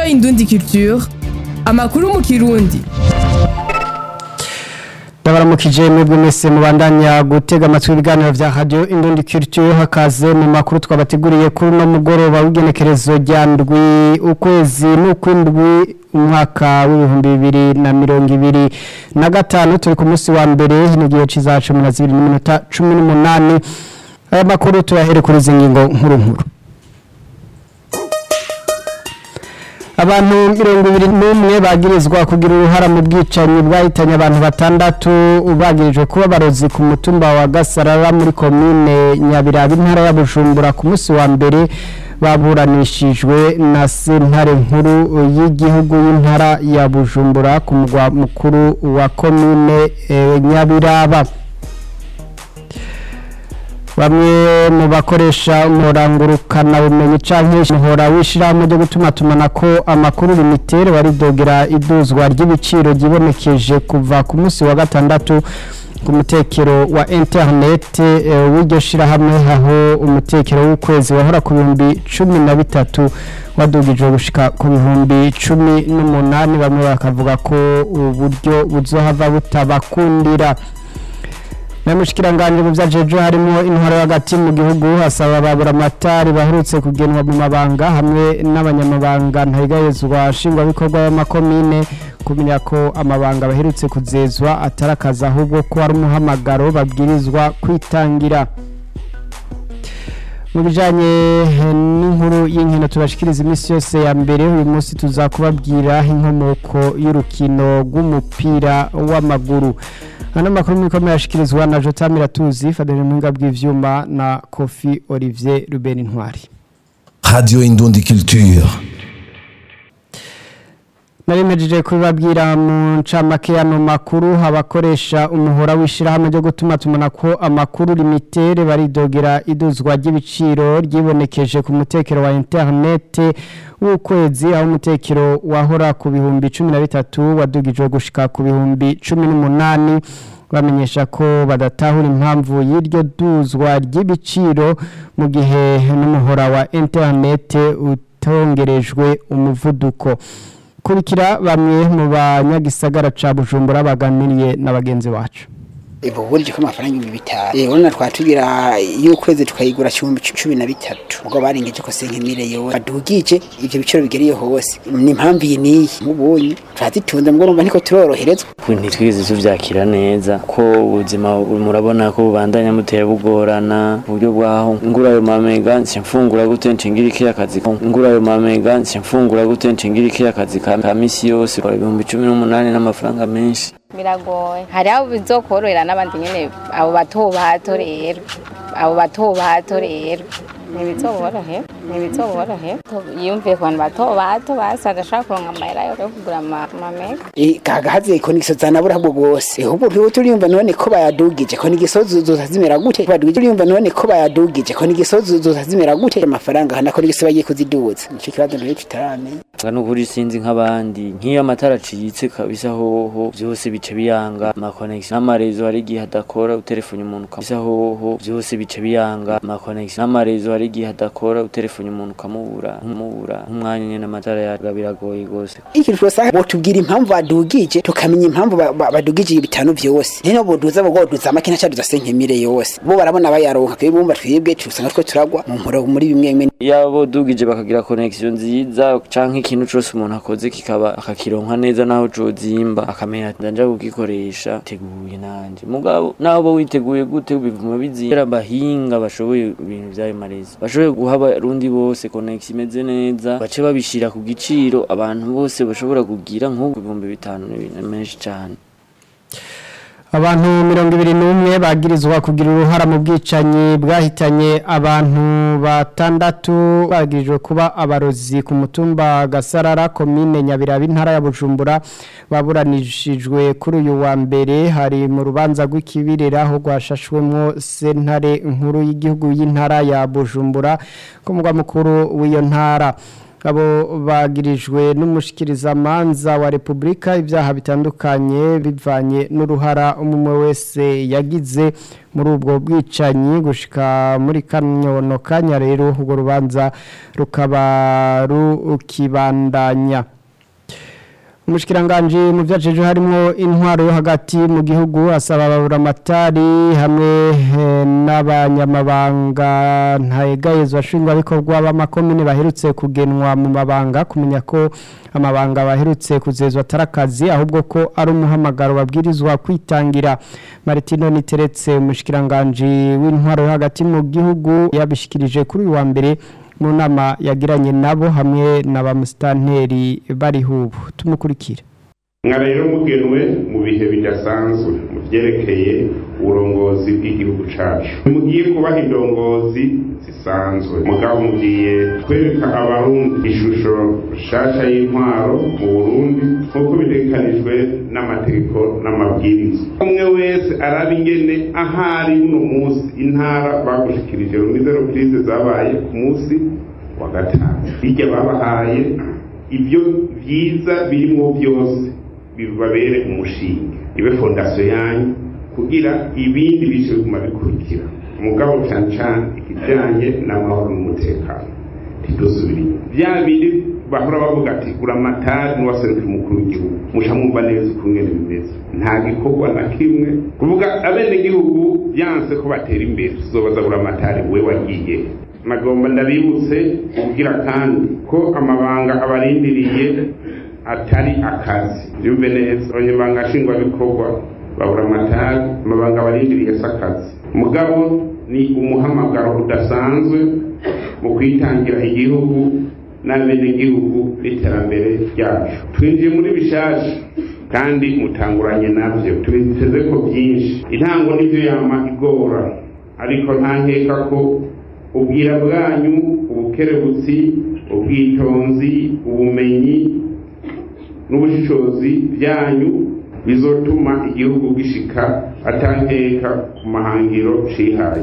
Indundi Culture amakuru mu kirundi ndabaramukije mwebwe mwese mubandanya gutega amatwi ibiganiro vya radio Indundi Culture hakaze mu makuru twabateguriye kuri no mugoroba w'igenekerezo rya ndwi ukwezi n'ukwindwi umwaka w'ibihumbi bibiri na mirongo ibiri na gatanu turi ku munsi wa mbere n'igihe c'iza cumi na zibiri n'iminota cumi n'umunani aya makuru tuyahere kuri izi ngingo nkuru nkuru abantu mirongo ibiri n'umwe bagirizwa kugira uruhara mu bwicanyi bwahitanye abantu batandatu bagirijwe kuba barozi ku mutumba wa gasarara muri komine nyabiraba intara ya bujumbura ku munsi wa mbere baburanishijwe na sentare nkuru y'igihugu y'intara ya bujumbura ku mugwa mukuru wa komine eh, nyabiraba bamwe mu bakoresha umurangurukana bumenyi canke muhora wishirahamwe ryo gutuma tumanako amakuru limitere baridogera iduzwa ry'ibiciro ryibonekeje kuva ku munsi wa gatandatu ku mutekero wa internet eh, w'iryo shirahamwe aho umutekero w'ukwezi wahora ku bihumbi cumi na bitatu wadugijwe gushika ku bihumbi cumi n'umunani bamwe bakavuga ko uburyo buzohava butabakundira Namushikiranganje mu vyajeje harimo intwaro hagati mu gihugu hasaba babura amatari baherutse kugenwa mu mabanga hamwe n'abanyamabanga ntayigayezwa shingwa bikorwa y'amakomine kumenya ko amabanga baherutse kuzezwa atarakaza ahubwo ko ari umuhamagaro babwirizwa kwitangira mu bijanye n'inkuru y'inkino tubashikiriza iminsi yose ya mbere uyu munsi tuzakubabwira inkomoko y'urukino rw'umupira w'amaguru ano makuru mwikomeye yashikirizwa na Jota Miratuzi Fadele Mwinga bw'ivyuma na Kofi Olivier Ruben Intwari Radio Indundi Culture. Narimejeje kubabwira mu ncamake y'ano makuru abakoresha umuhora w'ishirahamwe ryo gutuma tumana ko amakuru limitere baridogera iduzwa ry'ibiciro ryibonekeje ku mutekero wa internet w'ukwezi aho umutekero wahora ku bihumbi cumi na bitatu wadugijwe gushika ku bihumbi cumi n'umunani bamenyesha ko badatahura impamvu y'iryo duzwa ry'ibiciro mu gihe n'umuhora wa internet utongerejwe umuvuduko kurikira bamwe mu banyagisagara ca Bujumbura baganiriye na bagenzi bacu Ibo buryo ko amafaranga ibihumbi bitanu. Eh urabona twatugira y'ukwezi tukayigura cumi cumi na bitatu. Ubwo barengeje ko senkemire yo badugije ivyo biciro bigeriye hose. Ni impamvu iyi niyi mubonye turazitunze mbwo urumva niko turoroherezwa. ntitwize tuvyakira neza ko ubuzima murabona ko bubandanya mutera bugorana uburyo bwaho ngura ayo mamega nce mfungura gute nshingira iki akazi ko ngura ayo mamega nce mfungura gute nshingira iki akazi ka ka misi yose kora ibihumbi cumi n'umunani n'amafaranga menshi biragoye hari abo bizokorohera n'abandi nyene abo bato bato rero abo bato bato rero ntibizoborohe ntibizoborohe yumviye ku bantu bato bato basaga ashaka kuronka amahera yo kugura ama- amamega Eh kagahaze ko nigiso zanabura bwo gose. Eh ubu byo turiyumva none ko bayadugije ko nigisozo zozazimera gute? Badugije turiyumva none ko bayadugije ko nigisozo zozazimera gute? Amafaranga hana ko nigiso bagiye kuziduza. Nico kibazo rero tutaramenya. nga nukuri sinzi nk'abandi nk'iyo amatara acitse kabisa hoho vyose bice biyanga amakonegisi n'amarezo hari igihe adakora utelefone umuntu kabisa hoho vyose bice biyanga amakonegisi n'amarezo hari igihe adakora utelefone umuntu ukamubura nkumubura nk'umwanya nyene amatara yaga biragoye gose Iki twose botubwira impamvu badugije tukamenya impamvu ba- ba- badugije ibitanu byose. Nene boduza bo goduza makina cyaduza senkemire yose. Bo barabona bayaronka twe bumva twibwe tusanga twe turagwa mu mporo muri bimwe bimwe. yabo dugije bakagira connection nziza canke ikintu cose umuntu akoze kikaba akakironka neza naho cozimba akamenya ati ndanja kugikoresha teguye nanje mugabo naho bo witeguye gute bivuma bizira bahinga bashoboye ibintu vyayo marezi bashoboye guha abarundi bose connection imeze neza bace babishira ku giciro abantu bose bashobora kugira nk'ubu ibihumbi bitanu ni ibintu menshi cane abantu mirongo ibiri n'umwe bagirizwa kugira uruhara mu bwicanyi bwahitanye abantu batandatu bagirijwe kuba abarozi ku mutumba gasarara komine nyabiraba intara ya bujumbura baburanishijwe kuri uyu wa mbere hari mu rubanza rw'ikibirira aho rwashashwemo sentare nkuru y'igihugu y'intara ya bujumbura ku mugwa mukuru w'iyo ntara abo bagirijwe n'umushikirizamanza wa Republika ibyaha bitandukanye bivanye n'uruhara umwe wese yagize muri ubwo bwicanyi gushika muri kanyono kanya rero urwo rubanza rukaba rukibandanya umushikiranganje mu byajeje harimo intwaro yo hagati mu gihugu asaba ababuramatari hamwe eh, n'abanyamabanga ntayegayezwa nshingwabikorwa b'amakomine baherutse kugenwa mu mabanga kumenya ko amabanga baherutse kuzezwa atarakazi ahubwo ko ari umuhamagaro babwirizwa kwitangira Martino Niteretse umushikiranganje w'intwaro yo hagati mu gihugu yabishikirije kuri uyu wa mbere mu nama yagiranye nabo hamwe na ba musitanteri bari hubu tumukurikire mwa rero mugenwe mu bihe bidasanzwe mu byerekeye uburongozi bw'igihugu cacu mugiye kubaha indongozi zisanzwe mugabo mugiye kwereka abarundi ishusho nshasha y'intwaro mu burundi nk'uko bitegekanijwe n'amategeko n'amabwiriza umwe wese araba ingene ahari uno munsi intara bagushikirije rumizero krize zabaye ku munsi wa gatanu bijya babahaye ibyo byiza birimwo byose bibabere umushinga ibe fondasiyo yanyu kugira ibindi bice biguma bikurikira umugabo cyane cyane ikijyanye n'amahoro n'umutekano ntidusubire inyuma bya bindi bahora bavuga ati gura amatari n'uwaseruka umukuru w'igihugu muca mwumva neza ukungene bimeze nta gikorwa na kimwe kuvuga abenegihugu byanse ko batera imbere tuzobaza gura amatari we wagiye nagomba ndabibutse kugira kandi ko amabanga abarindiriye atari akazi byumve neza abanyamabanga nshingwabikorwa babura amatari amabanga barindiriye si akazi mugabo ni umuhamagaro udasanzwe mu kwitangira igihugu n'abenegihugu n'iterambere ryacu twinjiye muri bishasha kandi mutanguranye nabyo tubiteze ko byinshi intango nibyo yama igora ariko nta nkeka ko ubwira bwanyu ubukerebutsi ubwitonzi ubumenyi n'ubushishozi byanyu bizotuma igihugu gishika atankeka ku mahangiro cihaye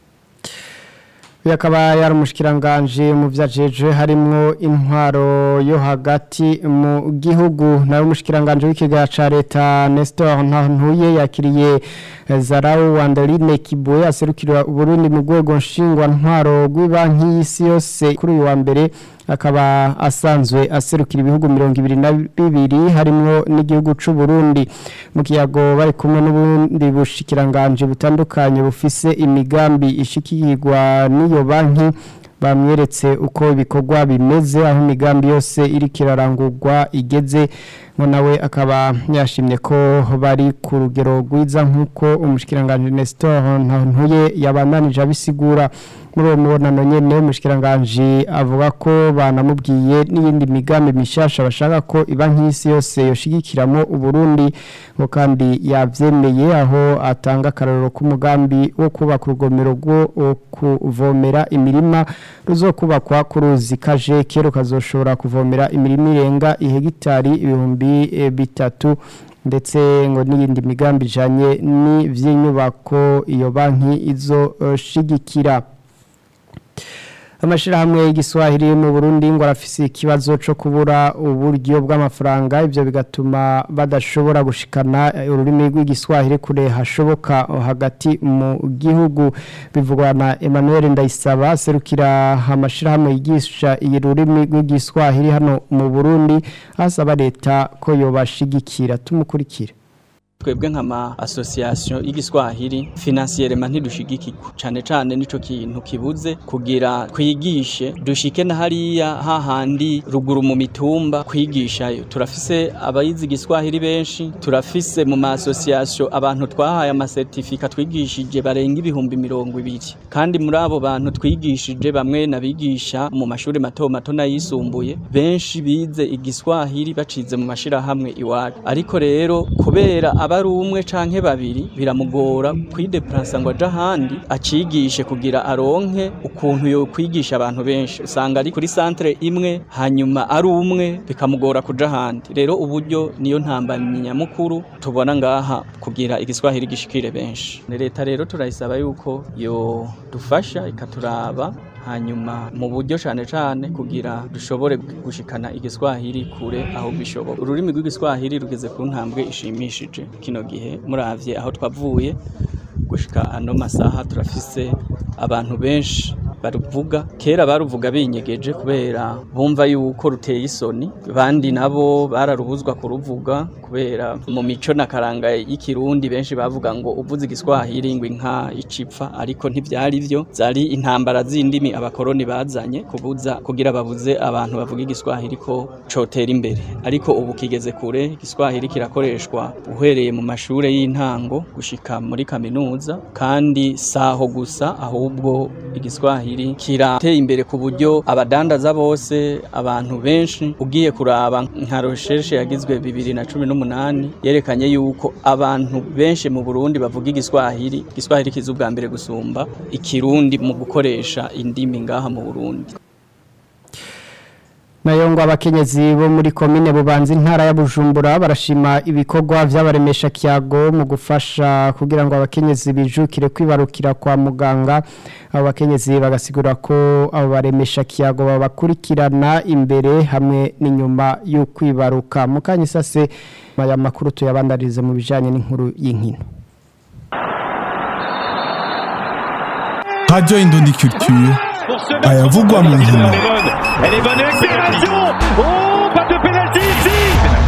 uyu akaba yari umushikiranganje mu byajeje harimo intwaro yo hagati mu gihugu nawe umushikiranganje w'ikiganiro cya leta Nestor Ntantuye yakiriye Zarau Wandeline Kibuye aserukira Burundi mu rwego nshingwantwaro rw'ibanki y'isi yose kuri uyu wa mbere akaba asanzwe aserukira ibihugu mirongo ibiri na bibiri harimo n'igihugu cy'u Burundi mu kiyago bari kumwe n'ubundi bushikiranganje butandukanye bufise imigambi ishikirwa n'iyo banki bamweretse uko ibikorwa bimeze aho imigambi yose iri kirarangurwa igeze ngo nawe akaba yashimye ko bari ku rugero rwiza nk'uko umushikiranganje Nestor ntuye yabandanije abisigura muri uwo mubonano nyene umushikiranganje avuga ko banamubwiye n'iyindi migambi mishasha bashaka ko iba nk'isi yose yoshigikiramo uburundi ngo kandi yavyemeye aho atanga akarorero k'umugambi wo kubaka urugomero rwo kuvomera imirima ruzokubakwa ku ruzi kajeke rukazoshobora kuvomera imirima irenga ihegitari ibihumbi bitatu ndetse ngo n'iyindi migambi ijanye n'ivy'inyubako iyo banki izoshigikira amashirahamwe y'igiswahili mu Burundi ngo arafise ikibazo cyo kubura uburyo bw'amafaranga ivyo bigatuma badashobora gushikana ururimi rw'igiswahili kure hashoboka hagati mu gihugu bivugwa na Emmanuel Ndayisaba serukira amashirahamwe yigisha iyi rurimi rw'igiswahili hano mu Burundi asaba leta ko yobashigikira tumukurikira twebwe nk'ama association y'igiswahili financièrement ntidushigikirwa cane cane nico kintu kibuze kugira twigishe dushike na hariya hahandi ruguru mu mitumba kwigishayo turafise abayizi igiswahili benshi turafise mu ma association abantu twahaye ama certificat twigishije barenga ibihumbi mirongo ibiri kandi muri abo bantu twigishije bamwe nabigisha mu mashuri mato mato n'ayisumbuye benshi bize igiswahili bacize mu mashirahamwe iwacu ariko rero kubera aba ari umwe canke babiri biramugora kwideplasa ngo aje ahandi acigishe kugira aronke ukuntu yo kwigisha abantu benshi usanga ari kuri centre imwe hanyuma ari umwe bikamugora kuja ahandi rero uburyo niyo ntambamyi nyamukuru tubona ngaha kugira igiswahili gishikire benshi leta rero turayisaba yuko yo dufasha ikaturaba hanyuma mu buryo cane cane kugira dushobore gushikana igiswahili kure aho bishoboka ururimi rw'igiswahili rugeze ku ntambwe ishimishije kino gihe muravye aho twavuye gushika ano masaha turafise abantu benshi baruvuga kera baruvuga binyegeje kubera bumva yuko ruteye isoni bandi nabo bararubuzwa kuruvuga kubera mu mico na karanga y'ikirundi benshi bavuga ngo uvuze igiswahili ngo inka icipfa ariko ntivyari vyo zari intambara z'indimi abakoroni bazanye kubuza kugira babuze abantu bavuga igiswahili ko cotera imbere ariko ubu kigeze kure igiswahili kirakoreshwa uhereye mu mashure y'intango gushika muri kaminuza kandi saho gusa ahubwo igiswahili kirateye imbere ku buryo abadandaza bose abantu benshi ugiye kuraba nka recherche yagizwe bibiri na cumi n'umunani yerekanye yuko abantu benshi mu Burundi bavuga igiswahili igiswahili kiza ubwa mbere gusumba ikirundi mu gukoresha indimi ngaha mu Burundi nayo ngo abakenyezi bo muri komine bubanza intara ya Bujumbura barashima ibikorwa by'abaremesha kiyago mu gufasha kugira ngo abakenyezi bijukire kwibarukira kwa muganga abo bakenyezi bagasigura ko abo baremesha kiyago babakurikirana imbere hamwe n'inyuma yo kwibaruka mukanyisase aya makuru tuyabandarize mu bijanye n'inkuru y'inkino Radio Indondi Culture ayavugwa mu nkino Elle est bonne accélération Oh, pas de pénalty ici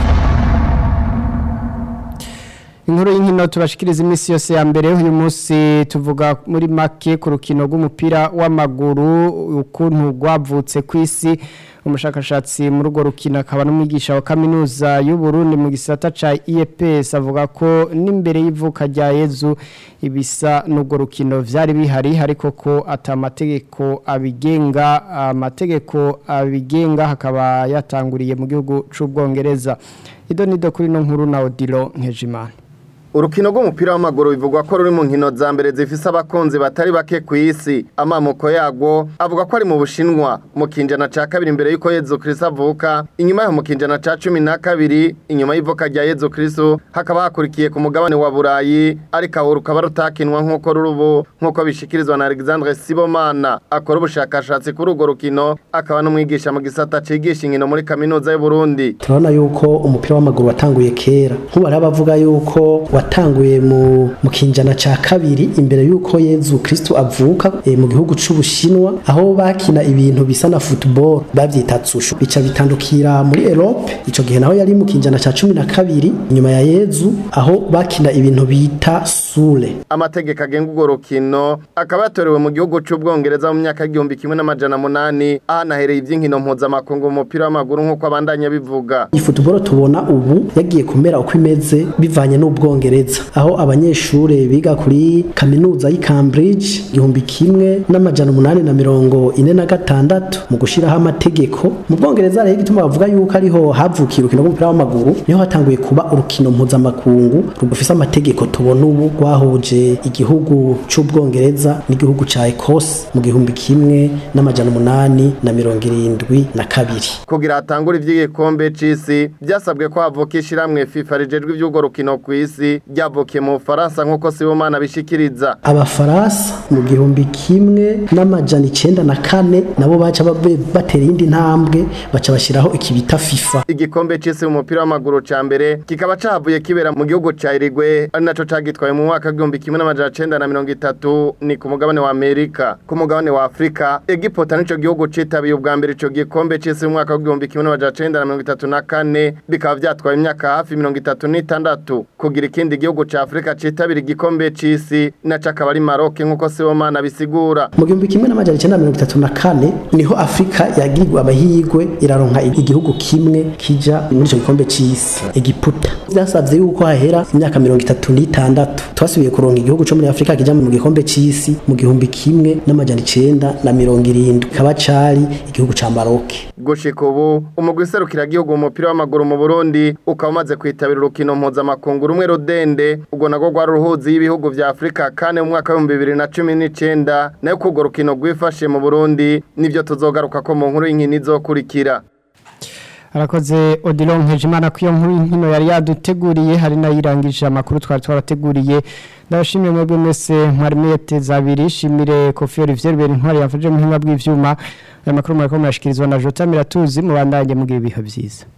inkuru y'inkino tubashikiriza iminsi yose ya mbere uyu munsi tuvuga muri make ku rukino rw'umupira w'amaguru ukuntu rwavutse ku isi umushakashatsi muri urwo rukino akaba n'umwigisha wa kaminuza y'uburundi mu gisata ca IEPS avuga ko n'imbere y'ivuka rya yezu ibisa n'urwo rukino vyari bihari ariko ko ata amategeko abigenga amategeko abigenga hakaba yatanguriye mu gihugu c'ubwongereza ido nido kuri no nkuru na Odilo Nkejimana urukino rw'umupira w'amaguru bivugwa ko ruri mu nkino za mbere zifise abakunzi batari bake ku isi amamuko yagwo avuga ko ari mu bushinwa mu kinjana ca kabiri imbere y'uko yezu kristo avuka inyuma yaho mu kinjana ca cumi na kabiri inyuma y'ivuka rya yezu kristo hakaba hakurikiye ku mugabane wa burayi ariko aho rukaba rutakinwa nk'uko ruri ubu nk'uko bishikirizwa na alexandre sibomana akora ubushakashatsi kuri urwo rukino akaba n'umwigisha mu gisata cigisha inkino muri kaminuza y'uburundi turabona yuko umupira w'amaguru watanguye kera nk'ubu hariho abavuga yuko watanguye mu mu kinjana ca kabiri imbere yuko Yezu Kristo avuka e, mu gihugu c'Ubushinwa aho bakina ibintu bisa na football bavyita tsushu bica bitandukira muri Europe ico gihe naho yari mu kinjana ca cumi na kabiri nyuma ya Yezu aho bakina ibintu bita sule amategeko agenga urwo rukino akaba yatorewe mu gihugu c'ubwongereza mu myaka y'igihumbi kimwe n'amajana munani ahanahereye ivy'inkino mpuzamakungu mu mupira w'amaguru nk'uko abandanya bivuga iyi football tubona ubu yagiye kumera uko imeze bivanye n'ubwongereza aho abanyeshure biga kuri kaminuza y'i Cambridge igihumbi kimwe n'amajana umunani na mirongo ine na gatandatu mu gushiraho amategeko mu bwongereza rero igituma bavuga yuko ariho havukiye urukino rw'umupira w'amaguru niho hatanguye kuba urukino mpuzamakungu rugufise amategeko tubona ubu rwahuje igihugu c'ubwongereza n'igihugu ca Ecosse mu gihumbi kimwe n'amajana umunani na mirongo irindwi na kabiri kugira hatangure ivy'igikombe c'isi byasabwe ko havuka ishiramwe FIFA rijejwe ivy'urwo rukino ku isi ryavukiye mu Bufaransa nk'uko Sibomana bishikiriza abafaransa mu gihumbi kimwe n'amajana icenda na kane nabo baca babe- batera iyindi ntambwe baca bashyiraho ikibita FIFA igikombe c'isi mu mupira w'amaguru ca mbere kikaba cavuye kibera mu gihugu ca Uruguay ari naco cagitwaye mu mwaka w'igihumbi kimwe n'amajana cenda na mirongo itatu ni ku mugabane wa Amerika ku mugabane wa Afrika Egiputa nico gihugu citabiye ubwa mbere ico gikombe c'isi mu mwaka w'igihumbi kimwe n'amajana cenda na mirongo itatu na kane bikaba vyatwaye imyaka hafi mirongo itatu n'itandatu kugira ikindi gihugu ca Afrika citabira igikombe c'isi naco akaba ari Maroc nk'uko Sibomana bisigura mu gihumbi kimwe n'amajana icenda na mirongo itatu na kane niho afurika yagirwa amahirwe iraronka igihugu kimwe kija muri ico gikombe c'isi egiputa vyasavye yuko hahera imyaka mirongo itatu n'itandatu twasubiye kuronka igihugu co muri afurika kija mu gikombe c'isi mu gihumbi kimwe n'amajana icenda na mirongo irindwi kaba cari igihugu ca maroke gushika ubu umugwi serukiragihugu mu mupira w'amaguru mu Burundi ukaba umaze kwitabira urukino mpuzamakungu rumwe rudende ubwo nagwo rwari uruhuzi y'ibihugu vya Afrika kane mu mwaka w'ibihumbi bibiri na cumi n'icenda nayo ko urwo rukino rwifashe mu Burundi nivyo tuzogaruka ko mu nkuru y'inkino izokurikira Arakoze Odilon Nkejimana ko iyo nkuru nkino yari yaduteguriye hari nayirangije amakuru twari twarateguriye ndabashimiye mwebwe mwese mwari mweteza abiri shimire Kofi Olivier Beri ntwari yafuje mu hinga bw'ivyuma aya makuru murako murashikirizwa na Jota Miratuzi mubandanye mugiye ibihe byiza